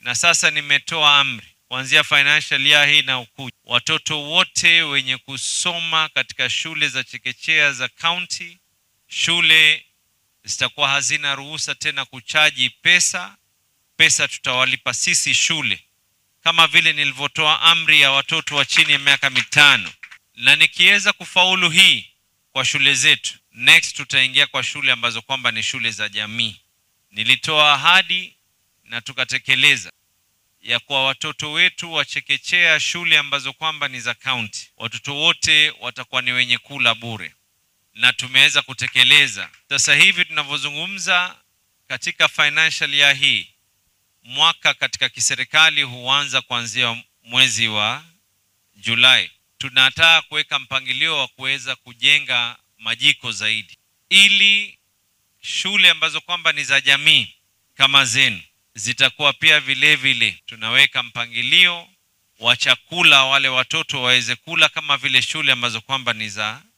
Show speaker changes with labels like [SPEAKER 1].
[SPEAKER 1] na sasa nimetoa amri kuanzia financial year hii na ukuja, watoto wote wenye kusoma katika shule za chekechea za county, shule zitakuwa hazina ruhusa tena kuchaji pesa. Pesa tutawalipa sisi shule, kama vile nilivyotoa amri ya watoto wa chini ya miaka mitano, na nikiweza kufaulu hii kwa shule zetu, next tutaingia kwa shule ambazo kwamba ni shule za jamii. Nilitoa ahadi na tukatekeleza ya kwa watoto wetu wa chekechea shule ambazo kwamba ni za county, watoto wote watakuwa ni wenye kula bure, na tumeweza kutekeleza. Sasa hivi tunavyozungumza, katika financial year hii, mwaka katika kiserikali huanza kuanzia mwezi wa Julai. Tunataka kuweka mpangilio wa kuweza kujenga majiko zaidi, ili shule ambazo kwamba ni za jamii kama zenu zitakuwa pia vile vile tunaweka mpangilio wa chakula, wale watoto waweze kula kama vile shule ambazo kwamba ni za